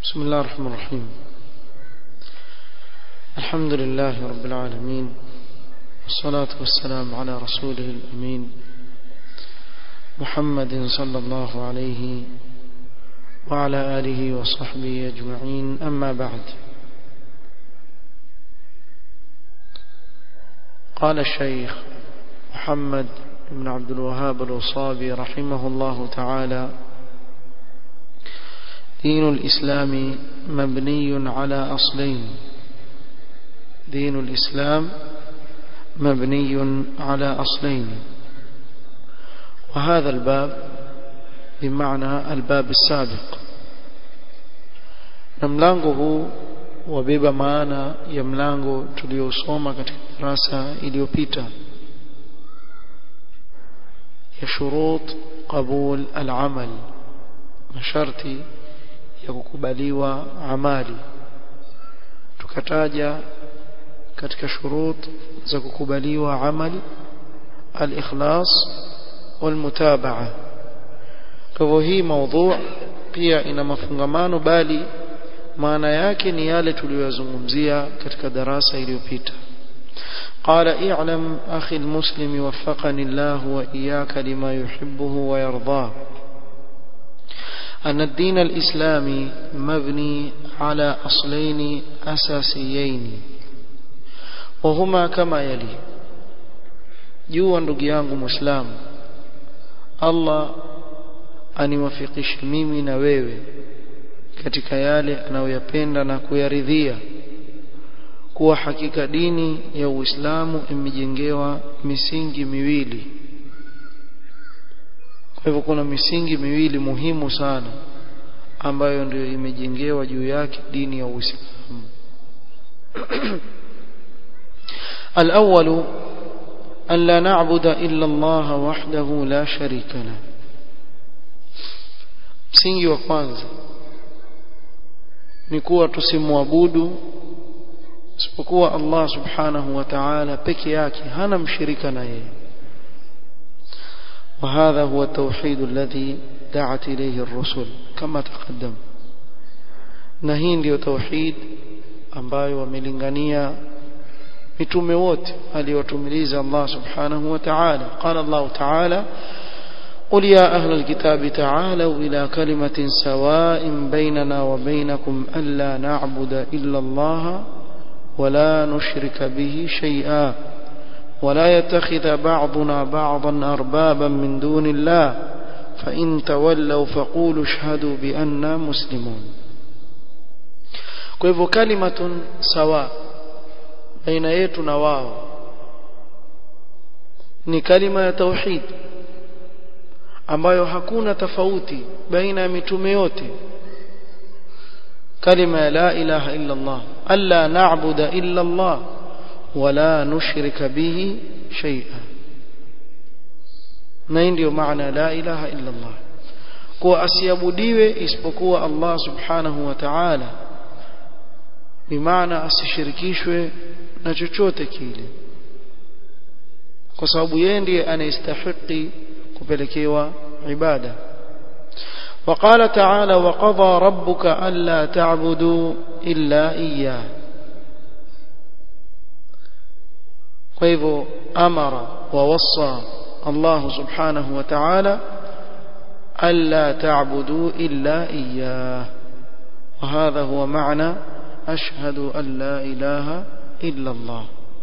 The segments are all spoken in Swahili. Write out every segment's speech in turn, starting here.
بسم الله الرحمن الرحيم الحمد لله رب العالمين والصلاة والسلام على رسوله الأمين محمد صلى الله عليه وعلى آله وصحبه أجمعين أما بعد قال الشيخ محمد بن عبد الوهاب الوصابي رحمه الله تعالى دين الإسلام مبني على أصلين دين الإسلام مبني على أصلين وهذا الباب بمعنى الباب السابق na mlango huu wabeba maana ya mlango tuliosoma katika darasa iliyopita ya shurut qabul al-amal masharti ya kukubaliwa amali tukataja katika shurut za kukubaliwa amali al-ikhlas wal-mutabaa kwa hivyo hii mada pia ina mafungamano bali maana yake ni yale tuliyozungumzia katika darasa iliyopita قال اعلم اخي المسلم وفقني الله واياك لما يحبه ويرضاه أن الدين الإسلامي مبني على أصلين أساسيين وهما كما يلي jua ndugu yangu muislamu Allah aniwafikishe mimi na wewe katika yale anayoyapenda na kuyaridhia kuwa hakika dini ya Uislamu imejengewa misingi miwili kwa hivyo kuna misingi miwili muhimu sana ambayo ndio imejengewa juu yake dini ya Uislamu الأول أن لا نعبد إلا الله وحده لا شريك له msingi wa kwanza ni kuwa tusimwabudu isipokuwa Allah subhanahu wa ta'ala peke yake hana mshirika na yeye وهذا هو التوحيد الذي دعت إليه الرسل كما تقدم نهين ndio tauhid ambayo wamelingania mitume wote aliyotumiliza Allah subhanahu wa ta'ala قال الله تعالى قل يا أهل الكتاب تعالوا إلى كلمة سواء بيننا وبينكم ألا نعبد إلا الله ولا نشرك به شيئا ولا يتخذ بعضنا بعضا أربابا من دون الله فإن تولوا فقولوا اشهدوا بأننا مسلمون kwa hivyo kalimatun sawa baina yetu na wao ni kalima ya tauhid ambayo hakuna tofauti baina ya mitume yote kalima ya la ilaha illa Allah alla na'budu illa Allah ولا نشرك به شيئا na hii ndio maana la ilaha illa Allah kuwa asiabudiwe isipokuwa Allah subhanahu wa ta'ala bimaana asishirikishwe na chochote kile kwa sababu yeye ndiye anayestahili kupelekewa ibada وقال تعالى وقضى ربك ألا تعبدوا إلا إياه kwa hivyo amara wa wasa Allah subhanahu wa ta'ala alla ta'budu illa iyyah wa hadha huwa ma'na ashhadu an la ilaha illa Allah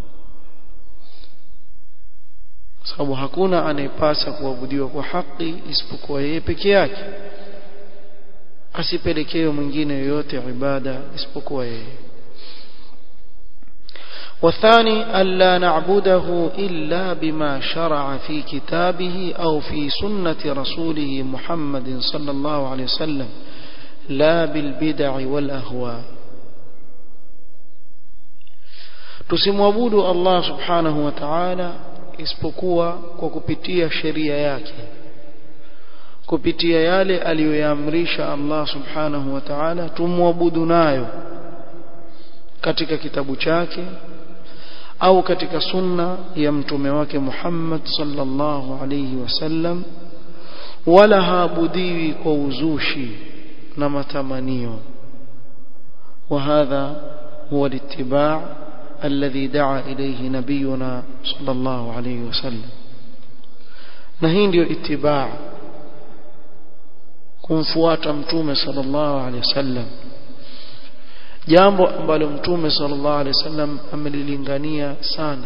sababu hakuna anayepasa kuabudiwa kwa haki isipokuwa yeye peke yake asipelekewe mwingine yoyote ibada isipokuwa yeye والثاني ألا نعبده إلا بما شرع في كتابه أو في سنة رسوله محمد صلى الله عليه وسلم لا بالبدع والأهواء tusimwabudu Allah subhanahu wa ta'ala isipokuwa kwa kupitia sheria yake kupitia yale aliyoyaamrisha Allah subhanahu wa ta'ala tumwabudu nayo katika kitabu chake au katika sunna ya mtume wake Muhammad sallallahu alayhi wasallam wala haabudiwi kwa uzushi na matamanio وهذا هو الاتباع الذي دعا إليه نبينا صلى الله عليه وسلم نهين ديو اتباع kumfuata mtume sallallahu alaihi wasallam jambo ambalo mtume sallallahu alaihi wasallam amelilingania sana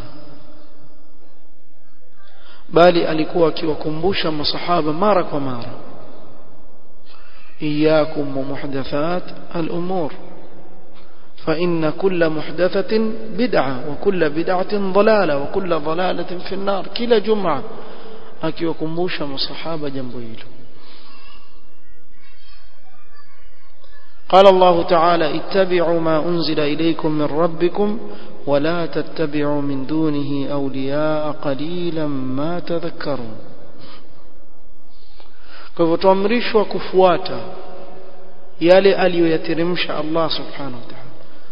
bali alikuwa akiwakumbusha masahaba mara kwa mara iyakum wa muhdathat al-umur fa inna kulla muhdathatin bid'a wa kulla bid'atin dalala wa kulla dalalatin fi an-nar kila jum'a akiwakumbusha masahaba jambo hilo قال الله تعالى اتبعوا ما أنزل إليكم من ربكم ولا تتبعوا من دونه أولياء قليلا ما تذكرون kwa hivyo tuamrishwa kufuata yale aliyoyateremsha Allah subhanahu wa ta'ala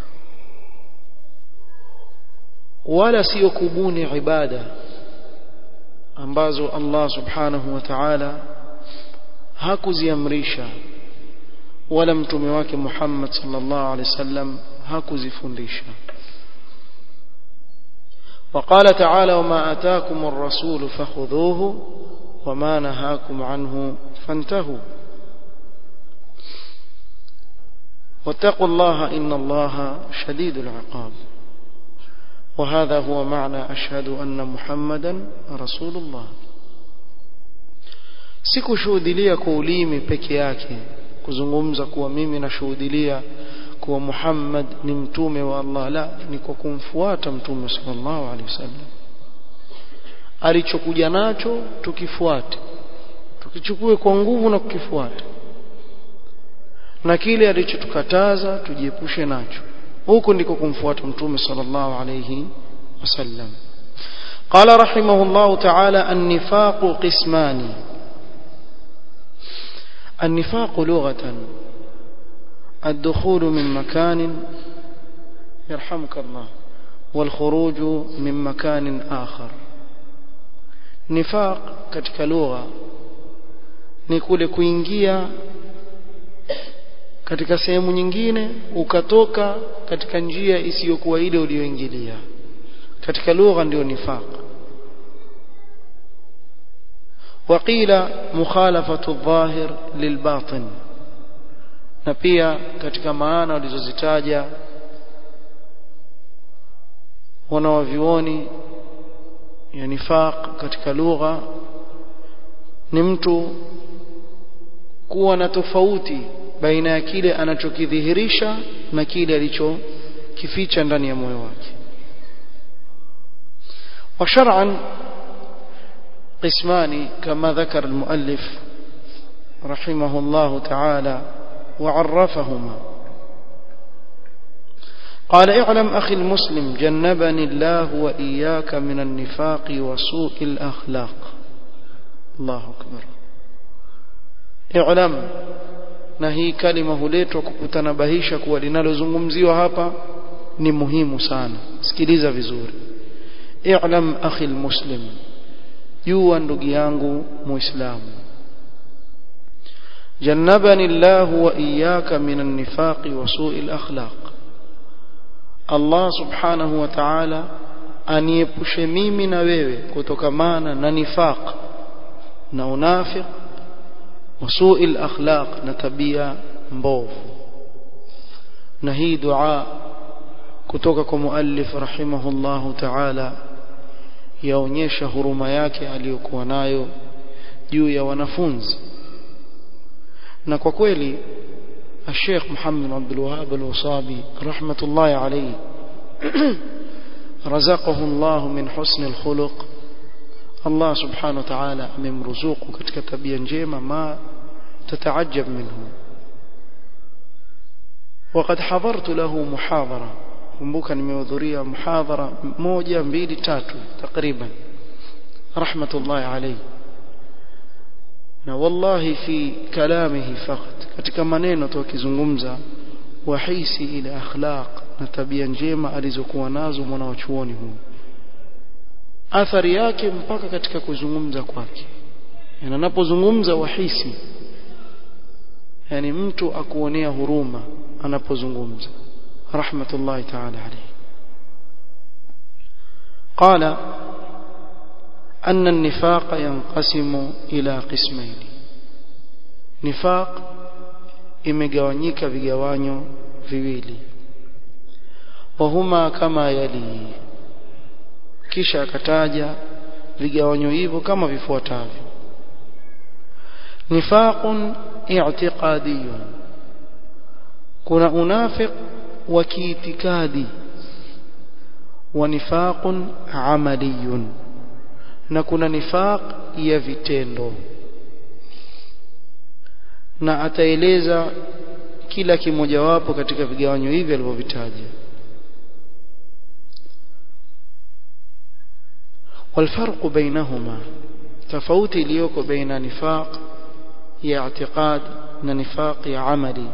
wala sio kubuni ibada ambazo Allah subhanahu wa ta'ala hakuziamrisha wala mtume wake Muhammad sallallahu alaihi wasallam hakuzifundisha وقال تعالى وما آتاكم الرسول فخذوه وما نهاكم عنه فانتهوا واتقوا الله إن الله شديد العقاب وهذا هو معنى أشهد أن محمدا رسول الله sikushuhudilia kwa ulimi peke yake kuzungumza kuwa mimi nashuhudilia kuwa Muhammad ni mtume wa Allah la ni kwa kumfuata mtume sallallahu alaihi wasallam alichokuja nacho tukifuate tukichukue kwa nguvu na kukifuata na kile alichotukataza tujiepushe nacho huko ndiko kumfuata mtume sallallahu alaihi wasallam قال رحمه الله تعالى النفاق قسمان النفاق لغة الدخول من مكان يرحمك الله والخروج من مكان آخر نفاق katika lugha ni kule kuingia katika sehemu nyingine ukatoka katika njia isiyokuwa ile uliyoingilia katika lugha ndio nifaq وقيل مخالفة الظاهر للباطن na pia katika maana walizozitaja wanawavioni ya nifaq katika lugha ni mtu kuwa na tofauti baina ya kile anachokidhihirisha na kile alichokificha ndani ya moyo wake wa shar'an قسمان كما ذكر المؤلف رحمه الله تعالى وعرفهما قال اعلم أخي المسلم جنبني الله وإياك من النفاق وسوء الأخلاق الله أكبر اعلم na hii kalima huletwa kukutanabahisha kuwa linalozungumziwa hapa ni muhimu sana sikiliza vizuri i'lam akhi almuslim jua ndugu yangu muislamu jannabani Allah wa iyyaka minan nifaqi wa su'il akhlaq Allah subhanahu wa ta'ala aniepushe mimi na wewe kutokamana na nifaq na unafiq wa su'il akhlaq na tabia mbovu na hii dua kutoka kwa muallif rahimahullahu ta'ala yaonyesha huruma yake aliyokuwa nayo juu ya wanafunzi na kwa kweli الشيخ محمد عبد الوهاب الوصابي رحمة الله عليه رزقه الله من حسن الخلق الله سبحانه وتعالى amemruzuku katika tabia njema ma تتعجب منه وقد حضرت له محاضرة kumbuka nimehudhuria muhadhara moja mbili tatu takriban rahmatullahi alayhi na wallahi fi kalamihi faqat katika maneno tu akizungumza wahisi ile akhlaq na tabia njema alizokuwa nazo mwana wa chuoni huyu athari yake mpaka katika kuzungumza kwake yani anapozungumza wahisi yani mtu akuonea huruma anapozungumza رحمة الله تعالى عليه قال أن النفاق ينقسم إلى قسمين نفاق imegawanyika vigawanyo viwili wahuma kama yali kisha akataja vigawanyo hivyo kama vifuatavyo nifaqun i'tiqadiyun kuna unafiq wa kiitikadi wa nifaqun amaliyun na kuna nifaq ya vitendo na ataeleza kila kimojawapo katika vigawanyo hivi alivyovitaja والفرق بينهما تفوت اليوك بين نفاق يا اعتقاد ونفاق يا عملي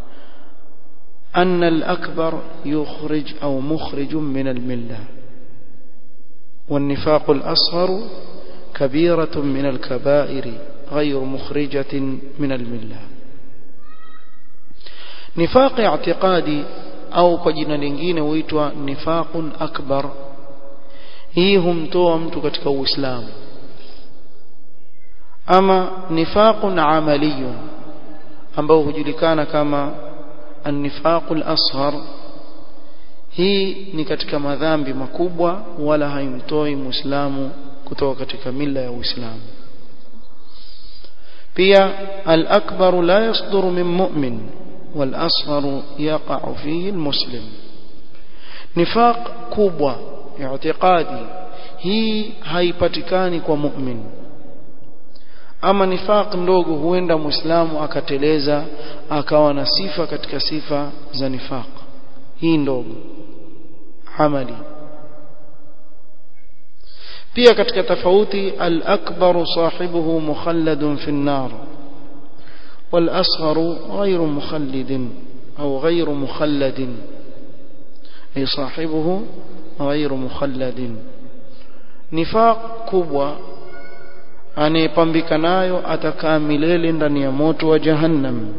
أن الأكبر يخرج أو مخرج من الملة والنفاق الأصغر كبيرة من الكبائر غير مخرجة من الملة نفاق اعتقادي أو كجنا لingine huitwa nifaqun akbar hii humtoa mtu katika uislamu ama nifaqun amaliyun ambao hujulikana kama an-nifaqul ashar hii ni katika madhambi makubwa wala haimtoi muislamu kutoka katika mila ya uislamu pia al-akbar la yasduru min mu'min wal asghar yaqa fihi al-muslim nifaq kubwa i'tiqadi hii haipatikani kwa mu'min ama nifaq ndogo huenda muislamu akateleza akawa na sifa katika sifa za nifaq hii ndogo amali pia katika tofauti al-akbar sahibuhu mukhalladun fi an-nar wal-asghar ghayru mukhallidin au ghayru mukhalladin ay sahibuhu ghayru mukhalladin nifaq kubwa anayepambika nayo atakaa milele ndani ya moto wa jahannam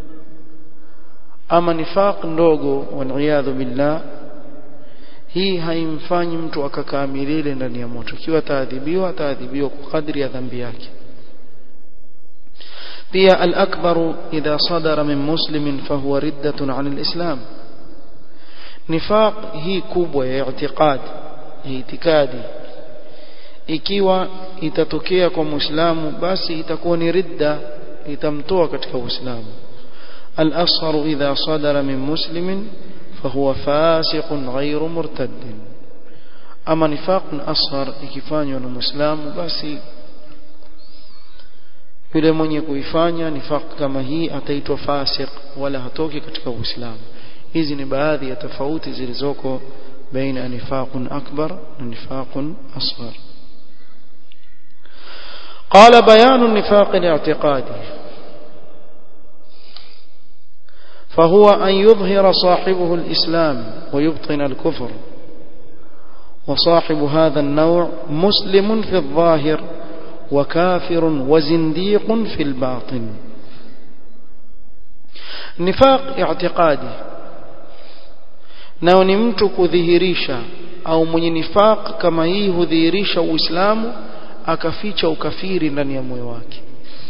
ama nifaq ndogo waliyadhu billah hii haimfanyi mtu akakaa milele ndani ya moto ikiwa ataadhibiwa ataadhibiwa kwa kadri ya dhambi yake pia al-akbar idha sadara min muslimin fahuwa riddatun 'an al-islam nifaq hii kubwa ya i'tiqad ya itikadi ikiwa itatokea kwa muislamu basi itakuwa ni ridda itamtoa katika uislamu al-asghar idha sadara min muslimin fahuwa fasiqun ghayru murtaddin ama nifaqun asghar ikifanywa na muislamu basi yule mwenye kuifanya nifaq kama hii ataitwa fasiq wala hatoki katika uislamu hizi ni baadhi ya tofauti zilizoko baina nifaqun akbar na nifaqun asghar قال بيان النفاق الاعتقادي فهو أن يظهر صاحبه الإسلام ويبطن الكفر وصاحب هذا النوع مسلم في الظاهر وكافر وزنديق في الباطن نفاق اعتقادي nao ni mtu kudhihirisha au mwenye nifaq kama hii hudhihirisha uislamu akaficha ukafiri ndani ya moyo wake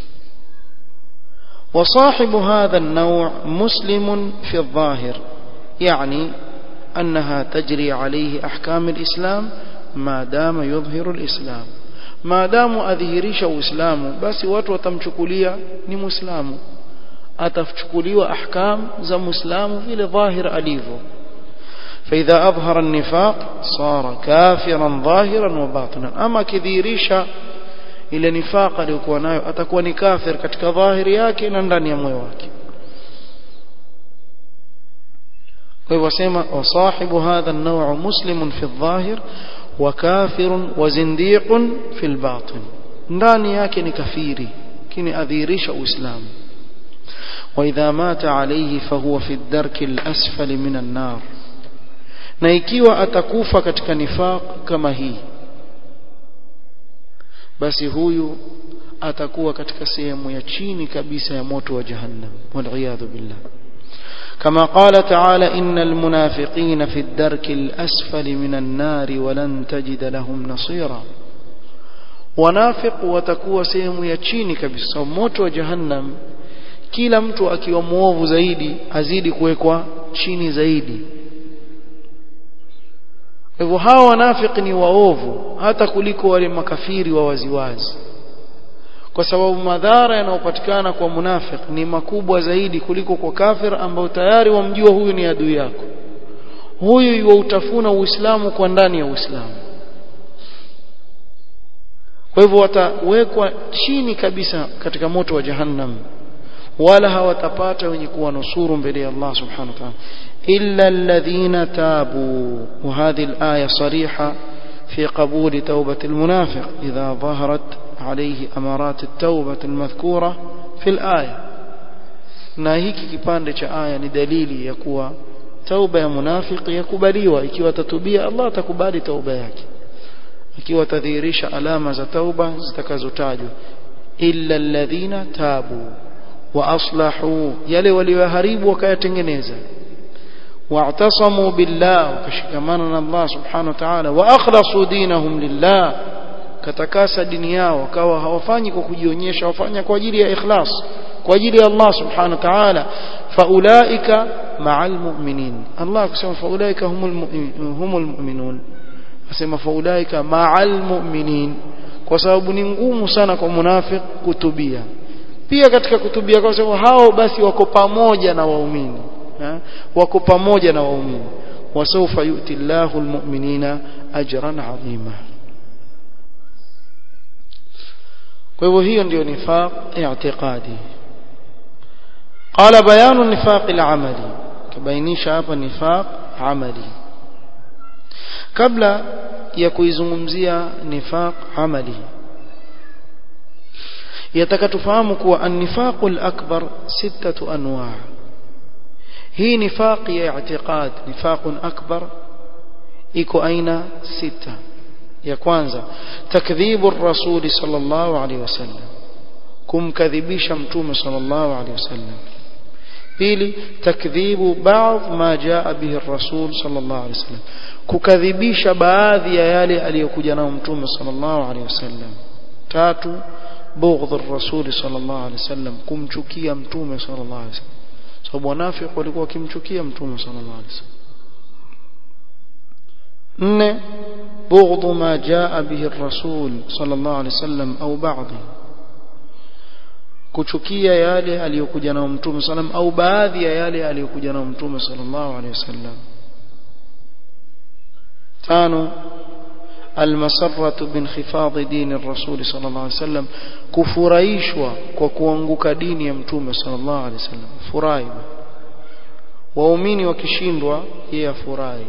وصاحب هذا النوع مسلم في الظاهر يعني أنها تجري عليه أحكام الإسلام ما دام يظهر الإسلام ما دام أظهرش الإسلام بس watu watamchukulia ni muislamu atachukuliwa ahkam za muislamu vile dhahir alivyo فإذا أظهر النفاق صار كافرا ظاهرا وباطنا أما كذيريشا ile nifaq aliyokuwa nayo atakuwa ni kafir katika dhahiri yake na ndani ya moyo wake kwa hivyo sema wasahibu hadha an-naw' muslimun fi adh-dhahir wa kafirun wa zindiqun fi al-batin ndani yake ni kafiri kini adhirisha uislamu wa idha mata alayhi fahuwa fi ad-darki al-asfali min an-nar na ikiwa atakufa katika nifaq kama hii basi huyu atakuwa katika sehemu ya chini kabisa ya moto wa jahannam waliyadhu billah كما قال تعالى إن المنافقين في الدرك الأسفل من النار ولن تجد لهم نصيرا wanafik watakuwa sehemu ya chini kabisa moto wa jahannam kila mtu akiwa muovu zaidi azidi kuwekwa chini zaidi hivyo hawa wanafiki ni waovu hata kuliko wale makafiri wa waziwazi kwa sababu madhara yanayopatikana kwa munafik ni makubwa zaidi kuliko kwa kafir ambao tayari wamjua huyu ni adui yako huyu yuutafuna uislamu kwa ndani ya uislamu kwa hivyo watawekwa chini kabisa katika moto wa jahannam wala hawatapata wenye kuwanusuru mbele ya Allah subhanahu wa ta'ala illa alladhina tabu wa hadhihi al-aya sariha في قبول توبة المنافق إذا ظهرت عليه أمارات التوبة المذكورة في الآية na hiki kipande cha aya ni dalili ya kuwa tauba ya munafiki yakubaliwa ikiwa atatubia Allah atakubali tauba yake ikiwa atadhihirisha alama za tauba zitakazotajwa illa alladhina tabu wa aslahu yale walioharibu wakayatengeneza واعتصموا بالله وكشكمانا الله سبحانه وتعالى واخلصوا دينهم لله katakasa dini yao wakawa hawafanyi kwa kujionyesha wafanya kwa ajili ya ikhlas kwa ajili ya Allah subhanahu wa ta'ala faulaika ma'al mu'minin Allah kusema faulaika humul humul mu'minun asema faulaika ma'al mu'minin kwa sababu ni ngumu sana kwa munafik kutubia pia katika kutubia kwa sababu hao basi wako pamoja na waumini wako pamoja na waumini wasawfa yu'ti Allahu almu'minina ajran 'azima kwa hivyo hiyo ndio nifaq i'tiqadi qala bayanu nifaq al-amali kabainisha hapa nifaq amali kabla ya kuizungumzia nifaq amali yataka tufahamu kuwa an-nifaq al-akbar sittatu anwa' hii nifaq ya i'tiqad nifaq akbar iko aina sita ya kwanza takdhibu ar-rasul sallallahu alayhi wasallam kumkadhibisha mtume sallallahu alayhi wasallam pili takdhibu baadhi ma jaa bihi ar-rasul sallallahu alayhi wasallam kukadhibisha baadhi ya yale aliyokuja nao mtume sallallahu alayhi wasallam tatu bughdh ar-rasul sallallahu alayhi wasallam kumchukia mtume sallallahu alayhi wasallam sababu wanafiki walikuwa wakimchukia mtume sallallahu alayhi wasallam nne بغض ما جاء به الرسول صلى الله عليه وسلم أو بعضه kuchukia yale aliyokuja nao mtume sallam au baadhi ya yale aliyokuja nao mtume sallallahu alaihi wasallam tano almasarratu binkhifadhi dini الرسول صلى الله عليه وسلم kufurahishwa kwa kuanguka dini ya mtume sallallahu alaihi wasallam furahi waumini wakishindwa yeye afurahi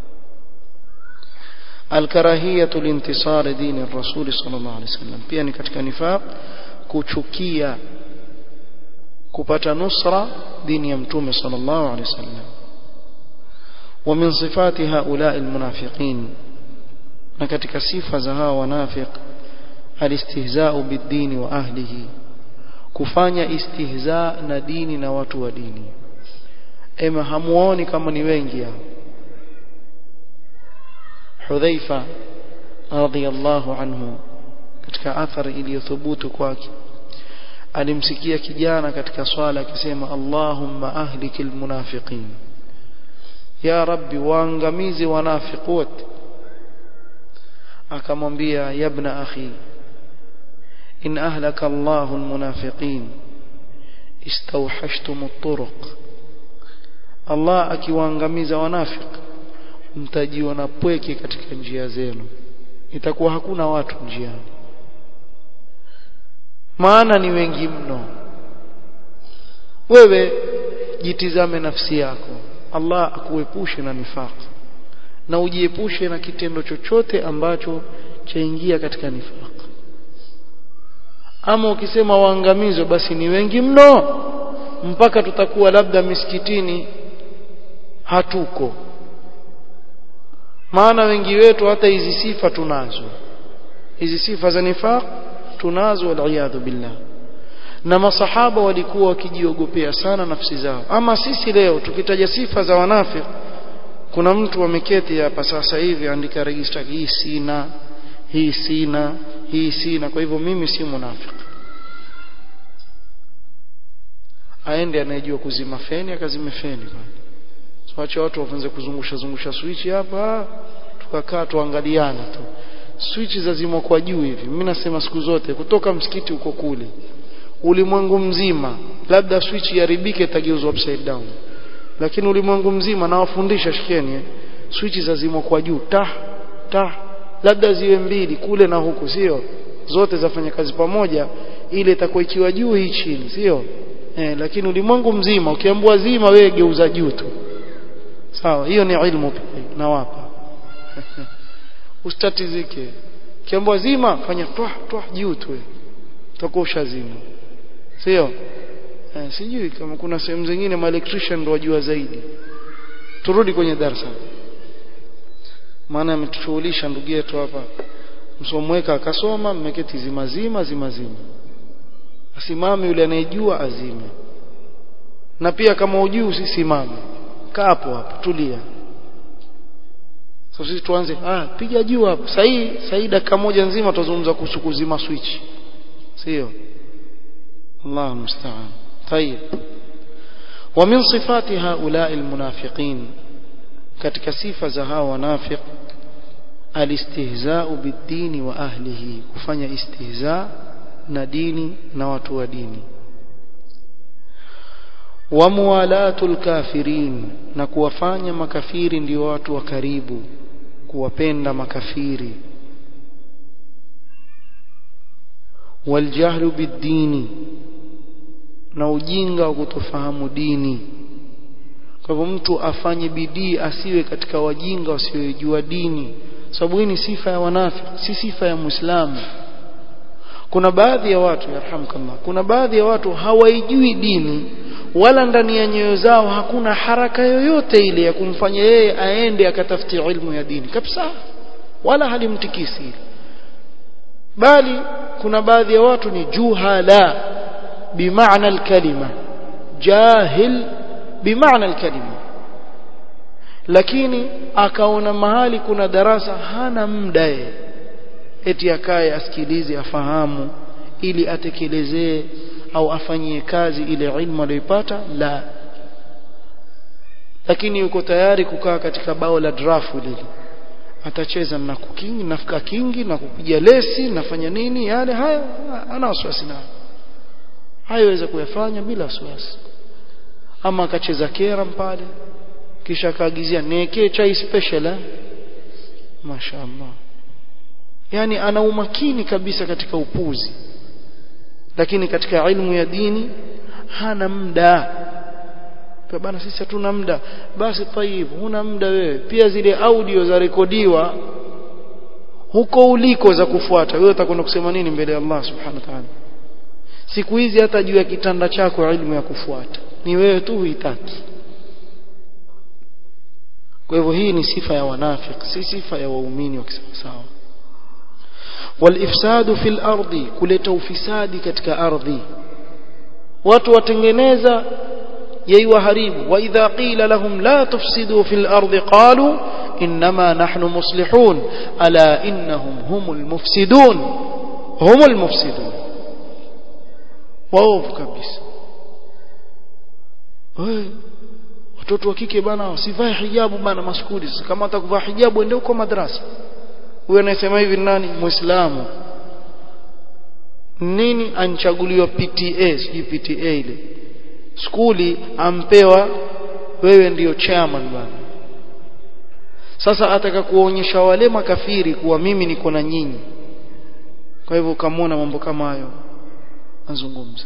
الكراهيه لانتصار دين الرسول صلى الله عليه وسلم pia ni katika nifaq kuchukia kupata nusra dini ya mtume sallallahu alaihi wasallam ومن صفات هؤلاء المنافقين na katika sifa za hawa wanafiq alistihza'u bid-din wa ahlihi kufanya istihza na dini na watu wa dini ema hamuoni kama ni wengi hao Hudhaifa radhiyallahu anhu katika athari iliyothubutu kwake alimsikia kijana katika swala akisema Allahumma ahlikil munafiqin ya rabbi waangamize wanafiq wote akamwambia yabna akhi in ahlaka Allahu almunafiqin istawhashtum at-turuq Allah akiwaangamiza wanafiq mtajiona pweke katika njia zenu itakuwa hakuna watu njiani maana ni wengi mno wewe jitizame nafsi yako Allah akuepushe na nifaq na ujiepushe na kitendo chochote ambacho chaingia katika nifaq ama ukisema waangamizwe basi ni wengi mno mpaka tutakuwa labda misikitini hatuko maana wengi wetu hata hizi sifa tunazo hizi sifa za nifaq tunazo waliyadhu billah na masahaba walikuwa wakijiogopea sana nafsi zao ama sisi leo tukitaja sifa za wanafiki kuna mtu ameketi hapa sasa hivi andika register hii sina hii sina hii sina kwa hivyo mimi si munafiki aende anayejua kuzima feni akazime feni bwana wacha watu waanze kuzungusha zungusha switch hapa tukakaa tuangaliana tu switch zazimwa kwa juu hivi mimi nasema siku zote kutoka msikiti uko kule ulimwengu mzima labda switch iharibike itageuzwa upside down lakini ulimwengu mzima nawafundisha shikeni eh? switch zazimwa kwa juu ta ta labda ziwe mbili kule na huku sio zote zafanya kazi pamoja ile itakuwa ikiwa juu hii chini sio eh, lakini ulimwengu mzima ukiambua zima wewe geuza juu tu sawa hiyo ni ilmu pia nawapa usitatizike kiambwa zima fanya twa twa juu tu utakuwa ushazima sio eh, sijui kama kuna sehemu zingine ma electrician ndio wajua zaidi turudi kwenye darasa maana ametushughulisha ndugu yetu hapa msomweka akasoma mmeketi zima zima zima zima asimame yule anayejua azime na pia kama ujui usisimame kaa hapo hapo tulia sasa sisi tuanze ah piga juu hapo sahi sahi dakika moja nzima tutazungumza kuhusu kuzima switch sio Allah musta'an طيب ومن صفات هؤلاء المنافقين katika sifa za hao wanafiq alistihza'u bid-dini wa ahlihi kufanya istihza na dini na watu wa dini wa muwalatul kafirin na kuwafanya makafiri ndio watu wa karibu kuwapenda makafiri waljahlu bid-dini na ujinga wa kutofahamu dini kwa hivyo mtu afanye bidii asiwe katika wajinga wasiojua dini sababu hii ni sifa ya wanafiki si sifa ya muislamu kuna baadhi ya watu yarhamkallah kuna baadhi ya watu hawaijui dini wala ndani ya nyoyo zao hakuna haraka yoyote ile ya kumfanya yeye aende akatafuti ilmu ya dini kabisa wala halimtikisi bali kuna baadhi ya watu ni juhala bimaana alkalima jahil bimaana alkalima lakini akaona mahali kuna darasa hana muda eti akae asikilize afahamu ili atekelezee au afanyie kazi ile ilmu aliyoipata la lakini yuko tayari kukaa katika bao la drafu lile atacheza na kukingi nafika kingi na kupiga lesi nafanya nini yale haya ana wasiwasi nayo hayaweza kuyafanya bila wasiwasi ama akacheza kera pale kisha akaagizia niwekee chai special eh mashaallah yani ana umakini kabisa katika upuzi lakini katika ilmu ya dini hana muda kwa bana sisi hatuna muda basi tayib huna muda wewe pia zile audio za rekodiwa huko uliko za kufuata wewe utakwenda kusema nini mbele ya Allah subhanahu wa ta'ala siku hizi hata juu ya kitanda chako ilmu ya kufuata ni wewe tu huitaki kwa hivyo hii ni sifa ya wanafiki si sifa ya waumini wa kisawasawa والافساد في الارض kuleta ufisadi katika ardhi watu watengeneza yaiwaharibu wa idha qila lahum la tufsidu fil ardi qalu inma nahnu muslihun ala innahum humul mufsidun humul mufsidun waovu kabisa watoto wa kike bana wasivae hijabu bana maskuli kama atakuvaa hijabu ende huko madrasa huyo anayesema hivi nani muislamu nini anchaguliwa PTA sijui PTA ile skuli ampewa wewe ndiyo chairman bana sasa ataka kuonyesha wale makafiri kuwa mimi niko na nyinyi kwa hivyo ukamwona mambo kama hayo azungumza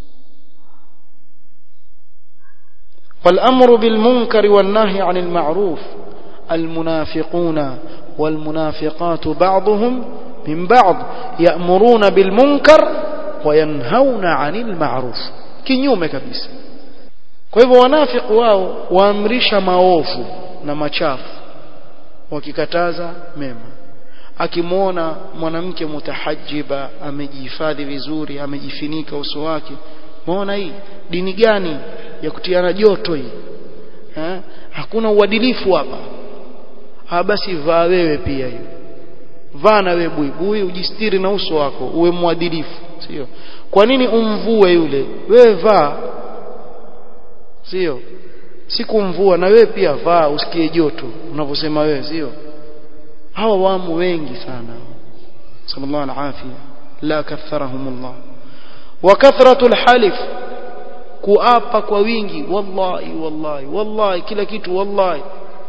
والأمر بالمنكر والنهي عن المعروف المنافقون والمنافقات بعضهم من بعض يأمرون بالمنكر وينهون عن المعروف kinyume kabisa kwa hivyo wanafiki wao waamrisha maovu na machafu wakikataza mema akimwona mwanamke mutahajiba amejihifadhi vizuri amejifinika uso wake muona hii dini gani ya kutiana joto hii ha? hakuna uadilifu hapa ha basi vaa wewe pia hiyo vaa na wewe buibui ujistiri na uso wako uwe mwadilifu sio kwa nini umvue yule wewe vaa sio sikumvua na wewe pia vaa usikie joto unavyosema wewe sio hawa wamo wengi sana sallallahu alafia la katharahumullah wa kathratul halif kuapa kwa wingi wallahi wallahi wallahi kila kitu wallahi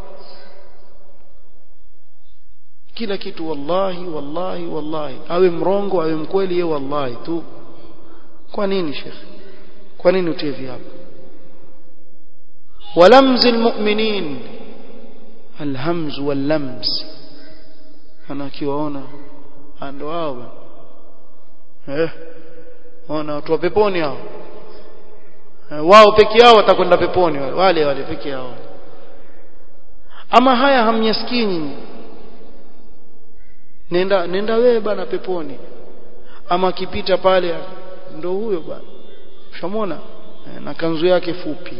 kila kitu wallahi wallahi wallahi awe mrongo awe mkweli yeye wallahi tu kwa nini shekhi kwa nini utie viapo ولمز المؤمنين الهمز واللمز انا akiwaona ndo hao eh ona watu wa peponi hao wao peke yao watakwenda peponi wale wale peke yao ama haya hamnyasikii nyinyi nenda nenda wewe bana peponi ama akipita pale ndo huyo bana ushamwona na kanzu yake fupi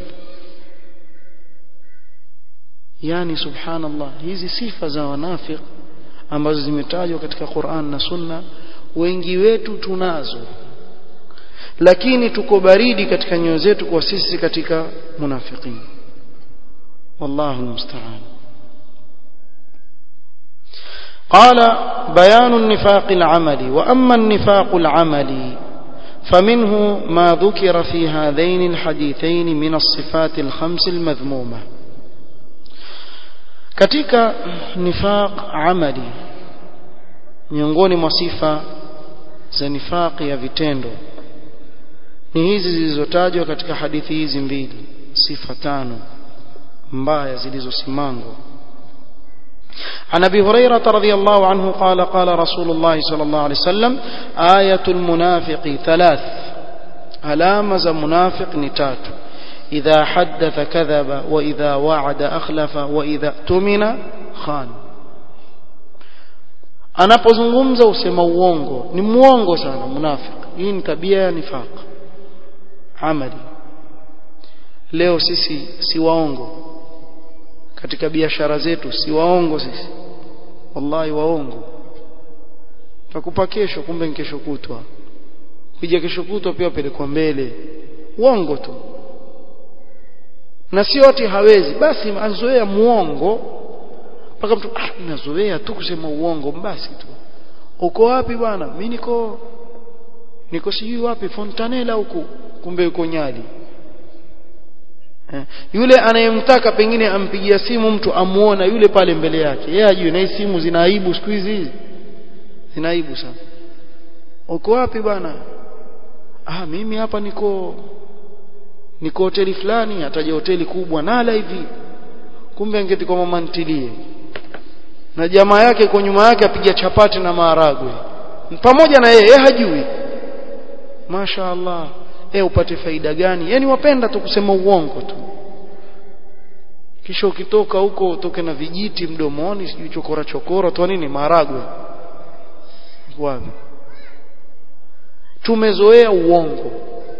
yani subhanallah hizi sifa za wanafik ambazo zimetajwa katika Qur'an na Sunna wengi wetu tunazo lakini tuko baridi katika nyoyo zetu kwa sisi katika munafiqin wallahu musta'an قال بيان النفاق العملي واما النفاق العملي فمنه ما ذكر في هذين الحديثين من الصفات الخمس المذمومه katika nifaq amali miongoni mwa sifa za nifaqi ya vitendo ni hizi zilizotajwa katika hadithi hizi mbili sifa tano mbaya zilizosimangwa عن ابي هريره رضي الله عنه قال قال رسول الله صلى الله عليه وسلم آية المنافق ثلاث علامة منافق نتات إذا حدث كذب وإذا وعد أخلف وإذا اؤتمن خان anapozungumza usema uongo ni muongo sana munafiki hii ni tabia ya nifaq amali leo sisi si waongo katika biashara zetu si waongo sisi wallahi waongo takupa kesho kumbe ni kesho kutwa kuja kesho kutwa pia pelekwa mbele uongo tu na si wote hawezi basi azoea muongo mpaka mtu ah nazoea tu kusema uongo basi tu uko wapi bwana mimi niko niko sijui wapi Fontanella huku kumbe yuko Nyali eh, yule anayemtaka pengine ampigia simu mtu amuona yule pale mbele yake yeye ajue na simu zina aibu siku hizi zina aibu sana uko wapi bwana ah mimi hapa niko niko hoteli fulani ataja hoteli kubwa nala hivi kumbe angeti kwa mama ntilie na jamaa yake kwa nyuma yake apiga chapati na maharagwe pamoja na yeye hajui Masha Allah eh upate faida gani yani wapenda tu kusema uongo tu kisha ukitoka huko utoke na vijiti mdomoni sijui chokora chokora tu nini maharagwe wapi tumezoea uongo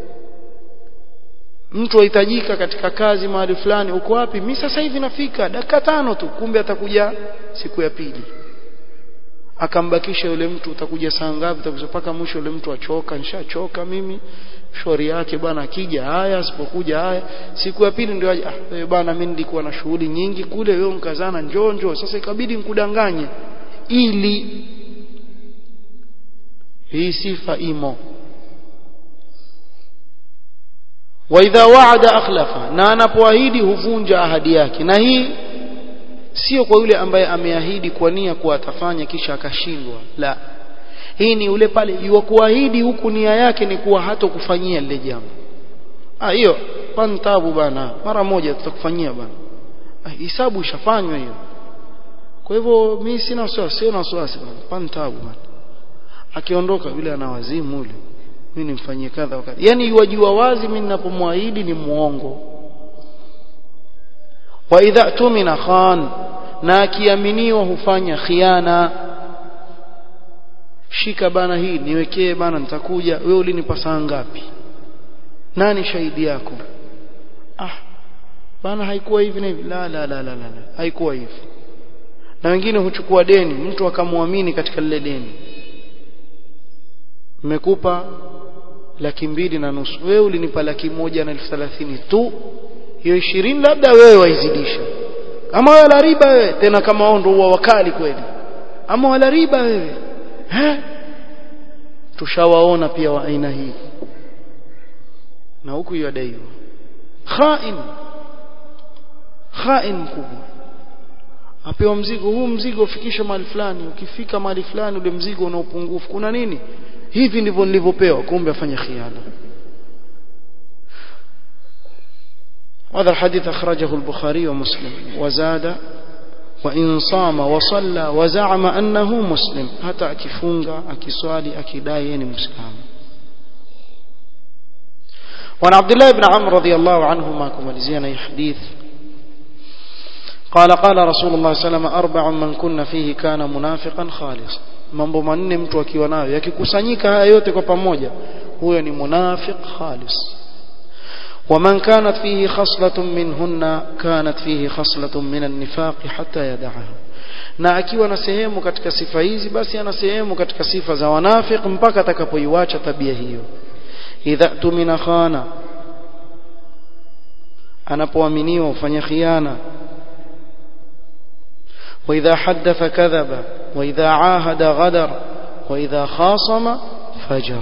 mtu ahitajika katika kazi mahali fulani uko wapi mimi sasa hivi nafika dakika tano tu kumbe atakuja siku ya pili akambakisha yule mtu utakuja saa ngapi utakuja mpaka mwisho yule mtu achoka nishachoka mimi shauri yake bwana akija haya asipokuja haya siku ya pili ndio ah wewe bwana mimi nilikuwa na shughuli nyingi kule wewe mkazana njoo njoo sasa ikabidi nikudanganye ili hii sifa imo wa idha wa'ada akhlafa na anapoahidi huvunja ahadi yake na hii sio kwa yule ambaye ameahidi kwa nia kuwa atafanya kisha akashindwa la hii ni yule pale yuwa kuahidi huku nia yake ni kuwa hatokufanyia lile jambo ah hiyo pantabu bana mara moja tutakufanyia bana ah, hisabu ishafanywa hiyo kwa hivyo mimi sina wasiwasi sina wasiwasi bana pantabu bana akiondoka yule ana wazimu yule mimi nimfanyie kadha wakati yani yuwajua wazi mimi ninapomwahidi ni muongo wa idha tumina khan na akiaminiwa hufanya khiana shika bana hii niwekee bana nitakuja wewe ulinipa saa ngapi nani shahidi yako ah bana haikuwa hivi na hivi la la la la la haikuwa hivi na wengine huchukua deni mtu akamwamini katika lile deni mmekupa laki mbili na nusu wewe ulinipa laki moja na elfu thelathini tu hiyo ishirini labda wewe waizidisha ama wala riba wewe tena kama wao ndio huwa wakali kweli ama wala riba wewe eh tushawaona pia wa aina hii na huku yadaiwa khain khain mkubwa apewa mzigo huu mzigo ufikisha mahali fulani ukifika mahali fulani ule mzigo una upungufu kuna nini hivi ndivyo nilivyopewa kumbe afanye khiana هذا الحديث أخرجه البخاري ومسلم وزاد وإن صام وصلى وزعم أنه مسلم حتى أكفونغا أكسوالي أكداين مسلم وعن عبد الله بن عمرو رضي الله عنهما كما لزينا حديث قال قال رسول الله صلى الله عليه وسلم أربع من كنا فيه كان منافقا خالصا mambo manne mtu akiwa nayo yakikusanyika haya yote kwa pamoja huyo ni munafiq khalis ومن كانت فيه خصلة منهن كانت فيه خصلة من النفاق حتى يدعها na akiwa na sehemu katika sifa hizi basi ana sehemu katika sifa za wanafiq mpaka atakapoiacha tabia hiyo idha tumina khana anapoaminiwa ufanya khiana واذا حدث كذب واذا عاهد غدر واذا خاصم فجر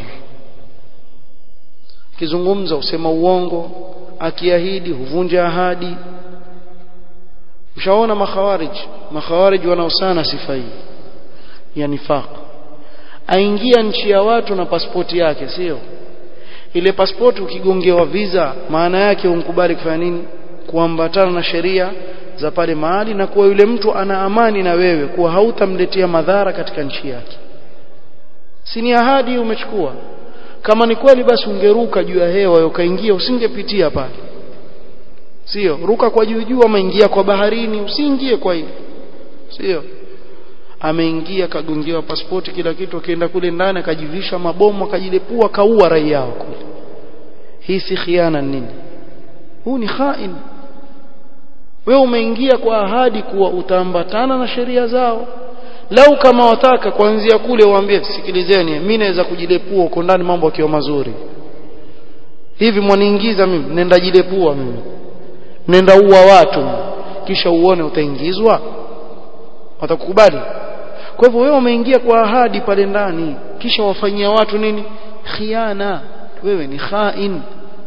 akizungumza usema uongo akiahidi huvunja ahadi ushaona makhawarij makhawarij wanaosana sifa hii ya nifaq aingia nchi ya watu na pasipoti yake sio ile pasipoti ukigongewa visa maana yake unkubali kufanya nini kuambatana na sheria za pale mahali na kuwa yule mtu ana amani na wewe kuwa hautamletea madhara katika nchi yake si ni ahadi umechukua kama ni kweli basi ungeruka juu ya hewa ukaingia usingepitia pale sio ruka kwa juu juu ama ingia kwa baharini usiingie kwa hiyo sio ameingia kagongewa pasipoti kila kitu akaenda kule ndani akajivisha mabomu akajilepua kaua raia wao kule hii si khiana nini huu ni khain wewe umeingia kwa ahadi kuwa utaambatana na sheria zao lau kama wataka kuanzia kule waambie sikilizeni mimi naweza kujilepua uko ndani mambo yakiwa mazuri hivi mwaniingiza mimi nenda jilepua mimi nenda uwa watu kisha uone utaingizwa watakukubali kwa hivyo wewe umeingia kwa ahadi pale ndani kisha wafanyia watu nini khiana wewe ni khain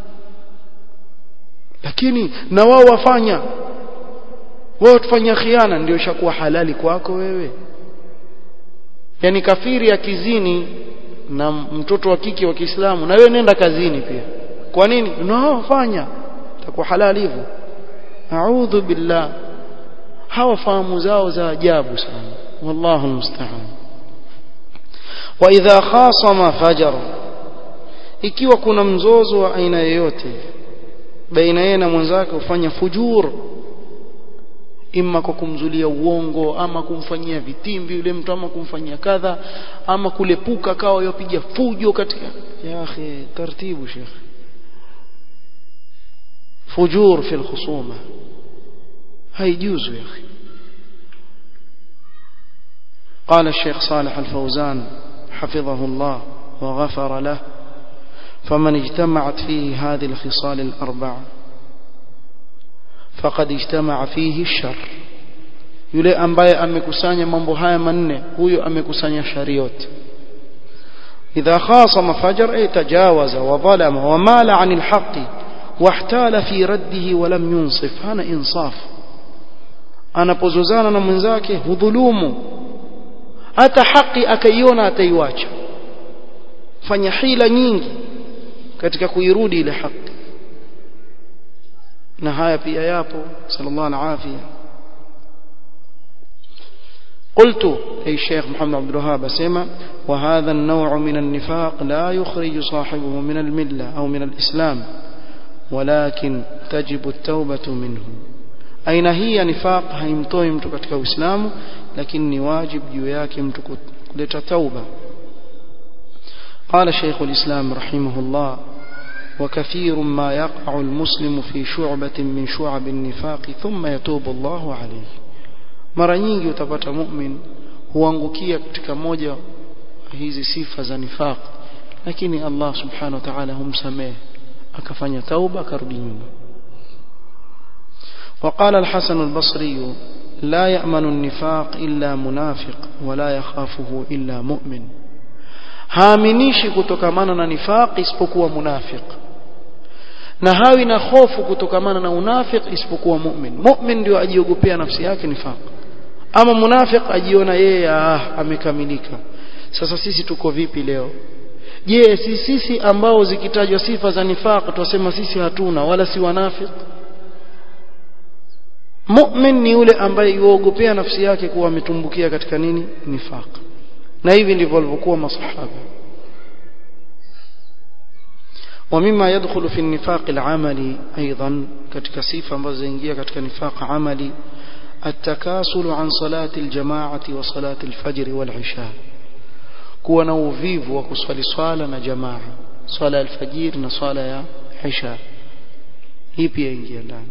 lakini na wao wafanya wao tufanya khiana ndio ishakuwa halali kwako wewe yani kafiri akizini na mtoto wa kike wa Kiislamu na wewe nenda kazini pia kwa nini no fanya itakuwa halali hivyo a'udhu billah hawa fahamu zao za ajabu sana wallahu musta'an wa idha khasama fajar ikiwa kuna mzozo wa aina yoyote baina yeye na mwenzake ufanya fujur imma kwa kumzulia uongo ama kumfanyia vitimbi yule mtu ama kumfanyia kadha ama kulepuka kawa yopiga fujo katika ya akhi taratibu sheikh fujur fi alkhusuma haijuzu ya akhi قال الشيخ صالح الفوزان حفظه الله وغفر له فمن اجتمعت فيه هذه الخصال الأربعة فقد اجتمع فيه الشر yule ambaye amekusanya mambo haya manne huyo amekusanya shari yote idha khasama fajar ay tajawaza wa zalama wa mala anil haqqi wahtala fi raddihi wa lam yunsif hana insaf anapozozana na mwenzake hudhulumu hata haki akaiona ataiwacha fanya hila nyingi katika kuirudi ile haki na haya pia yapo sallallahu alafia قلت أي الشيخ محمد عبد الوهاب سيما وهذا النوع من النفاق لا يخرج صاحبه من الملة أو من الإسلام ولكن تجب التوبة منه أين هي نفاق haimtoi mtu katika Uislamu lakini ni wajib juu yake mtu kuleta tauba قال شيخ الإسلام رحمه الله وكثير ما يقع المسلم في شعبة من شعب النفاق ثم يتوب الله عليه mara nyingi utapata mu'min huangukia katika moja hizi sifa za nifaq lakini Allah subhanahu wa ta'ala humsamehe akafanya tauba akarudi nyuma وقال الحسن البصري لا يأمن النفاق إلا منافق ولا يخافه إلا مؤمن haaminishi kutokamana na nifaq isipokuwa munafiq na hawi na hofu kutokamana na unafiq isipokuwa mu'min mu'min ndio ajiogopea nafsi yake nifaq ama munafiq ajiona yeye ah amekamilika sasa sisi tuko vipi leo je si sisi ambao zikitajwa sifa za nifaq tuwasema sisi hatuna wala si wanafiq mu'min ni yule ambaye yuogopea nafsi yake kuwa ametumbukia katika nini nifaq na hivi ndivyo walivyokuwa masahaba ومما يدخل في النفاق العملي ايضا ketika sifa ambazo zaingia katika nifaq amali التكاسل عن صلاة الجماعة وصلاة الفجر والعشاء kuwa na uvivu wa kuswali swala na jamaa swala ya alfajiri na swala ya isha hii pia ingia ndani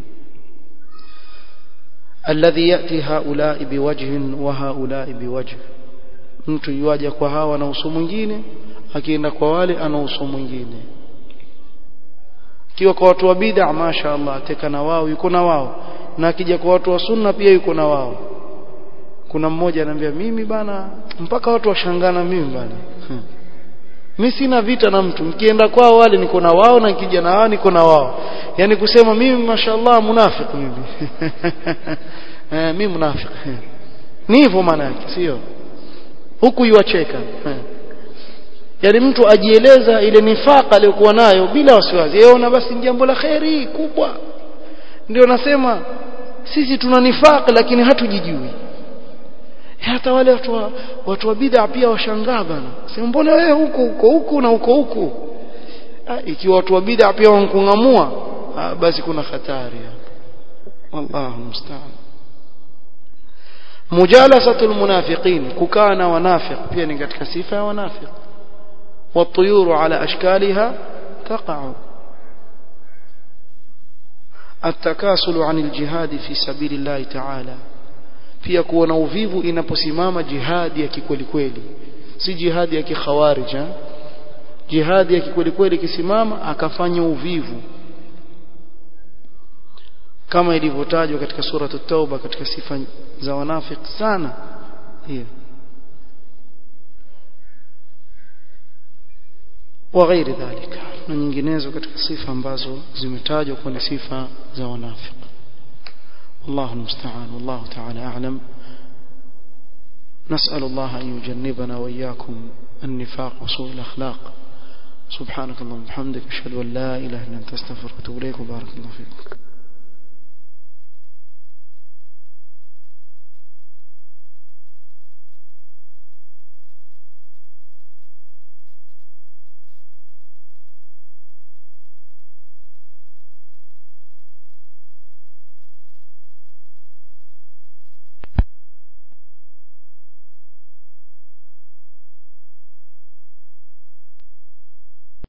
alladhi yati haulai biwajhin wa haulai biwajh mtu yuaja kwa hawa na uso mwingine akienda kwa wale ana uso mwingine kiwa kwa watu wa bid'a masha Allah ateka na wao yuko na wao na akija kwa watu wa sunna pia yuko na wao kuna mmoja anambia mimi bana mpaka watu washangana mimi bana hmm. mimi sina vita na mtu mkienda kwao wale niko na wao na nikija na wao niko na wao yani kusema mimi mashallah munafiki mimi eh mimi munafiki ni hivyo maana yake sio huku yuacheka yani mtu ajieleza ile nifaka aliyokuwa nayo bila wasiwasi yaona basi ni jambo la kheri kubwa ndio nasema sisi tuna nifaka lakini hatujijui hata wale watu wa, watu wa bid'a pia washangaa bana sema mbona wewe huko huko huko na huko huko ikiwa watu wa bid'a pia wankungamua basi kuna hatari wallahu musta'an mujalasatul munafiqin kukaa na wanafiq pia ni katika sifa ya wanafiq والطيور على أشكالها تقع التكاسل عن الجهاد في سبيل الله تعالى pia kuwa na uvivu inaposimama jihadi ya kikweli kweli si jihadi ya kikhawarij jihadi ya kikweli kweli ikisimama akafanya uvivu kama ilivyotajwa katika sura at-tauba katika sifa za wanafiki sana hiyo وغير ذلك na nyinginezo katika sifa ambazo zimetajwa kuwa ni sifa za wanafiki والله المستعان والله تعالى أعلم نسأل الله أن يجنبنا وإياكم النفاق وسوء الأخلاق سبحانك اللهم وبحمدك أشهد أن لا إله إلا أنت أستغفرك وأتوب إليك وبارك الله فيكم